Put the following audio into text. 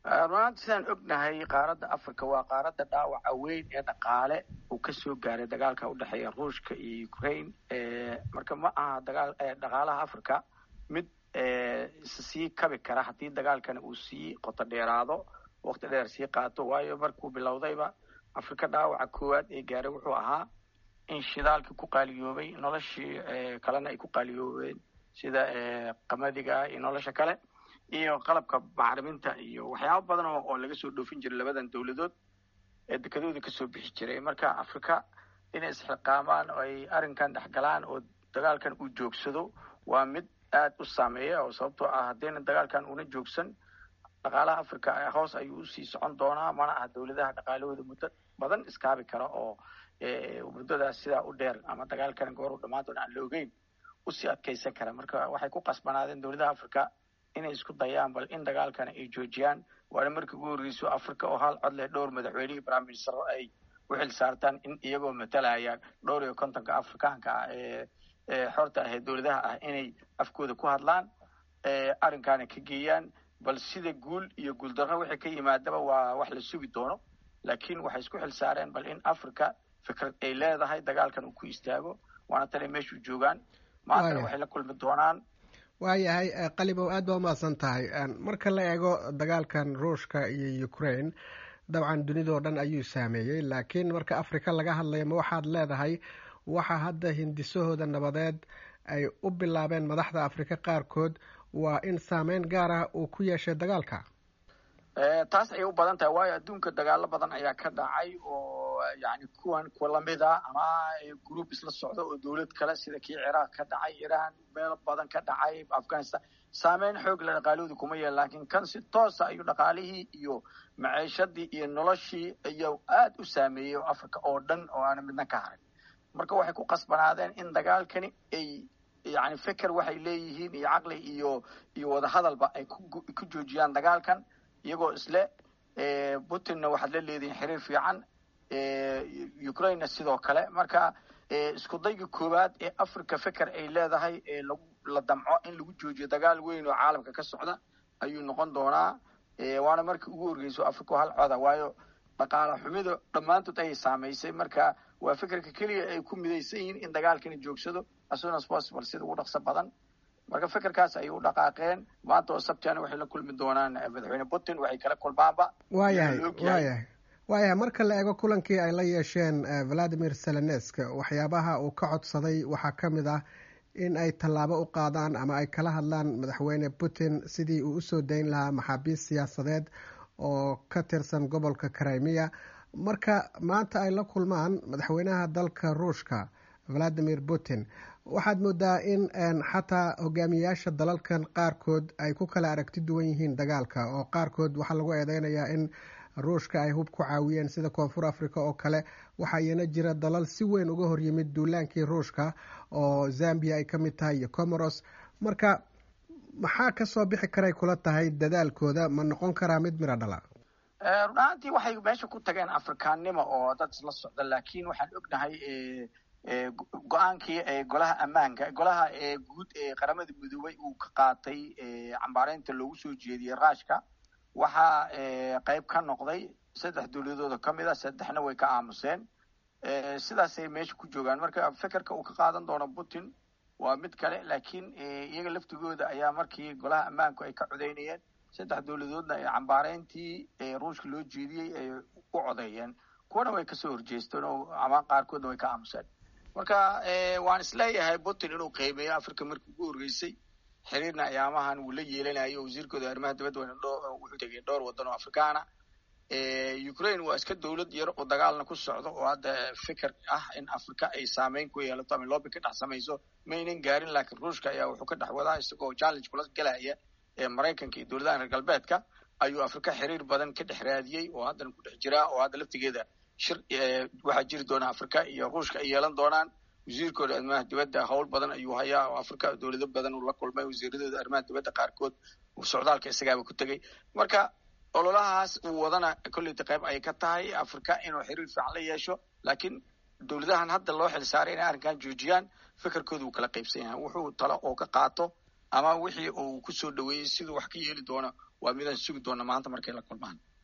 runaanti sidaan ognahay qaaradda africa waa qaaradda dhaawaca weyn ee dhaqaale uu kasoo gaaray dagaalka udhexeeya ruushka iyo ukraine marka ma aha dagaal dhaqaalaha africa mid sii kabi kara haddii dagaalkana uu sii qoto dheeraado waqti dheer sii qaato waayo markuu bilowdayba africa dhaawaca koowaad ee gaaray wuxuu ahaa in shidaalkii ku qaaliyoobay noloshii kalena ay ku qaaliyoobeen sida qamadiga iyo nolosha kale iyo qalabka bacriminta iyo waxyaaba badan oo laga soo dhoofin jiray labadan dowladood ee dekadooda kasoo bixi jiray marka africa inay isxiqaamaan oo ay arrinkan dhexgalaan oo dagaalkan uu joogsado waa mid aad u saameeya oo sababtoo ah haddayna dagaalkan una joogsan dhaqaalaha africa hoos ayuu usii socon doonaa mana aha dowladaha dhaqaalahooda muddo badan iskaabi kara oo muddadaas sidaa u dheer ama dagaalkan gooru dhammaan doona aan la ogeyn usii adkeysan kara marka waxay ku qasbanaadeen dowladaha africa inay isku dayaan bal in dagaalkana ay joojiyaan waana markii ugu horreyso africa oo hal cod leh dhowr madaxweynihii prime minister ay u xil saartaan in iyagoo matalaya dhowr iyo kontonka afrikaanka ah ee xorta ah ee dowladaha ah inay afkooda ku hadlaan arrinkaana ka geeyaan bal sida guul iyo guuldarro wixii ka yimaadaba waa wax la sugi doono laakiin waxay isku xil saareen bal in africa fikrad ay leedahay dagaalkan uu ku istaago waana tale meeshuu joogaan maantana waxay la kulmi doonaan waayahay qalibow aad baa umahadsan tahay marka la eego dagaalkan ruushka iyo ukraine dabcan dunidao dhan ayuu saameeyey laakiin marka africa laga hadlayo ma waxaad leedahay waxa hadda hindisahooda nabadeed ay u bilaabeen madaxda afrika qaarkood waa in saameyn gaar ah uu ku yeeshay dagaalka taas ayay u badan tahay waayo adduunka dagaalo badan ayaa ka dhacay oo yani kuwan kuwa lamida ama group isla socda oo dowlad kale sida kii ciraaq ka dhacay iran meel badan ka dhacay afghanistan saameyn xoog la dhaqaalahooda kuma yeel laakiin kan si toosa ayuu dhaqaalihii iyo maciishadii iyo noloshii iyo aad u saameeyey oo africa oo dhan oo aana midna ka harin marka waxay ku qasbanaadeen in dagaalkani ay yani feker waxay leeyihiin iyo caqli iyo iyo wadahadalba ay ku joojiyaan dagaalkan iyagoo isle putinna waxaad la leedihiin xiriir fiican ukrainena sidoo kale marka isku dayga koowaad ee africa feker ay leedahay ee lagu la damco in lagu joojiyo dagaal weyn oo caalamka ka socda ayuu noqon doonaa waana markii ugu horgeyso africa hal coda waayo dhaqaala xumidu dhammaantood ayay saamaysay marka waa fekerka keliya ay ku midaysan yihiin in dagaalkani joogsado as soon as possible sida ugu dhaqso badan marka fekerkaas ayay u dhaqaaqeen maanta oo sabtiana waxay la kulmi doonaan madaxweyne putin waxay kala kulmaanba waayahay waayahay waayahay marka la eego kulankii ay la yeesheen valadimir selenesk waxyaabaha uu ka codsaday waxaa ka mid ah in ay tallaabo u qaadaan ama ay kala hadlaan madaxweyne putin sidii uu usoo dayn lahaa maxaabiist siyaasadeed oo ka tirsan gobolka crimea marka maanta ay la kulmaan madaxweynaha dalka ruushka valadimir putin waxaad moodaa in xataa hogaamiyayaasha dalalkan qaarkood ay ku kala aragti duwan yihiin dagaalka oo qaarkood waxaa lagu eedeynayaa in ruushka ay hub ku caawiyeen sida koonfur africa oo kale waxaa iyana jira dalal si weyn uga hor yimid duulaankii ruushka oo zambia ay ka mid tahay iyo comoros marka maxaa kasoo bixi karay kula tahay dadaalkooda ma noqon karaa mid miro dhala run ahaantii waxay meesha ku tageen afrikaannimo oo dad isla socda laakiin waxaan ognahay go-aankii golaha ammaanka golaha guud ee qaramada midoobay uu ka qaatay cambaareynta loogu soo jeediyey ruushka waxaa qayb ka noqday saddex dowladooda ka mid a saddexna way ka aamuseen sidaasay meesha ku joogaan marka fekerka uu ka qaadan doono putin waa mid kale laakiin iyaga laftigooda ayaa markii golaha ammaanku ay ka codeynayeen saddex dowladoodna ee cambaareyntii ruushka loo jeediyey ay u codeeyeen kuwana way kasoo horjeesteen oo ama qaarkoodna way ka aamuseen marka waan isleeyahay putin inuu qiimeeyo africa markii ugu horreysay xiriirna ayaamahan wuu la yeelanayo wasiirkooda arrimaha dibadda wuxuu tegay dhowr waddan oo afrikaana ukraine waa iska dowlad yar oo dagaalna ku socdo oo hadda fikir ah in africa ay saameyn ku yeelato ama loobi ka dhex samayso maynan gaarin laakiin ruushka ayaa wuxuu ka dhex wadaa isagoo challenge kula galaya ee maraykanka iyo dowladaha reer galbeedka ayuu africa xiriir badan ka dhex raadiyey oo haddana ku dhex jiraa oo hadda laftigeeda shir waxaa jiri doona africa iyo ruushka ay yeelan doonaan wasiirkooda arrimaha dibadda howl badan ayuu hayaa oo africa dowlado badan uu la kulmay wasiiradooda arrimaha dibadda qaarkood socdaalka isagaaba ku tegey marka ololahaas uu wadana kolleyta qayb ay ka tahay africa inuu xiriir fiican la yeesho laakiin dowladahan hadda loo xil saaray inay arrinkan joojiyaan fikirkooda uu kala qaybsan yahay wuxuu talo oo ka qaato ama wixii uu kusoo dhaweeyey siduu wax ka yeeli doono waa midaan sugi doona maanta markay la kulmaan